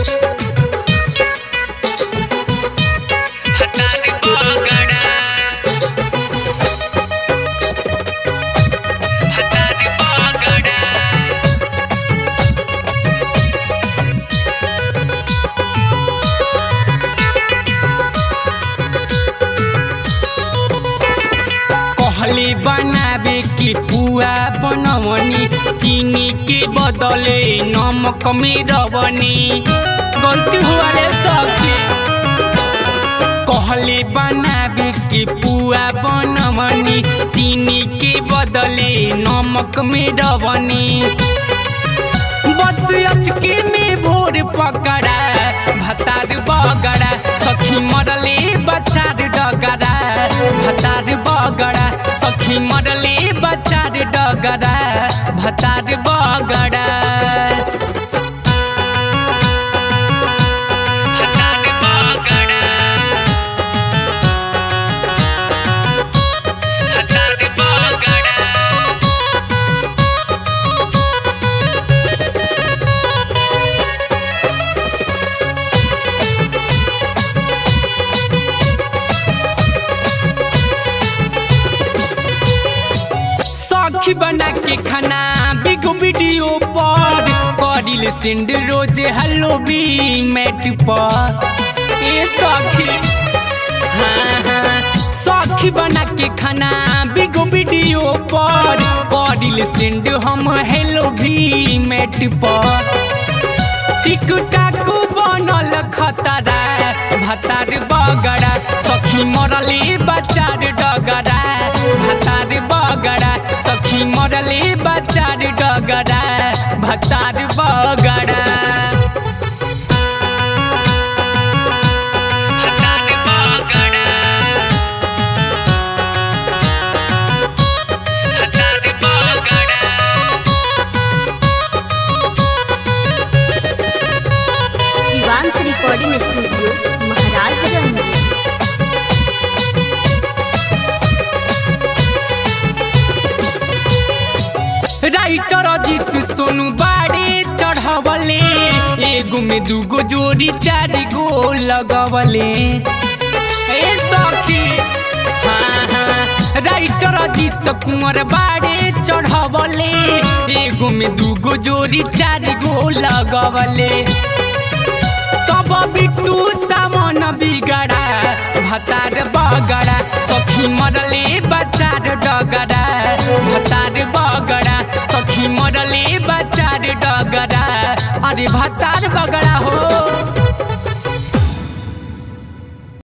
भतार बगड़ा भतार बगड़ा कहली बनावे के पुआ बनवनी चीनी के बदले नमक में रवनी गलती हुआ रे सखी कहली बनावे के पुआ बनवनी चीनी के बदले नमक में रवनी बस अचके में भोर पकड़ा भतार बगड़ा सखी मरले बचार डगरा भतार बगड़ा सखी मरले बचार डगरा भतार बगड़ा भतार बगड़ा भतार बगड़ा सखी बना के खाना बिगो वीडियो पर करिल सेंड रोज हेलो बी मैट पर ए सखी हाँ हाँ सखी बना के खाना बिगो वीडियो पर करिल सेंड हम हेलो भी मैट पर टिक टाक बनल खतरा भतार बगड़ा सखी मरली बचार डगरा भतार बगड़ा सखी मरली बचार डगरा भतार बगड़ा भतार बगड़ा भतार बगड़ा Shivansh recording studio Maharajganj writer Ajit Sonu बाड़े चढ़वले एगो में दूगो जोड़ी चार गो लगवले ए सखी हाँ हाँ राइटर अजित कुंवर बाड़े चढ़वले एगो में दूगो जोड़ी चार गो लगवले तब बिट्टू सामन बिगड़ा भतार बगड़ा सखी मरले बचार डगड़ा भतार बगड़ा सखी मरले बचार डगड़ा अरे भतार बगड़ा हो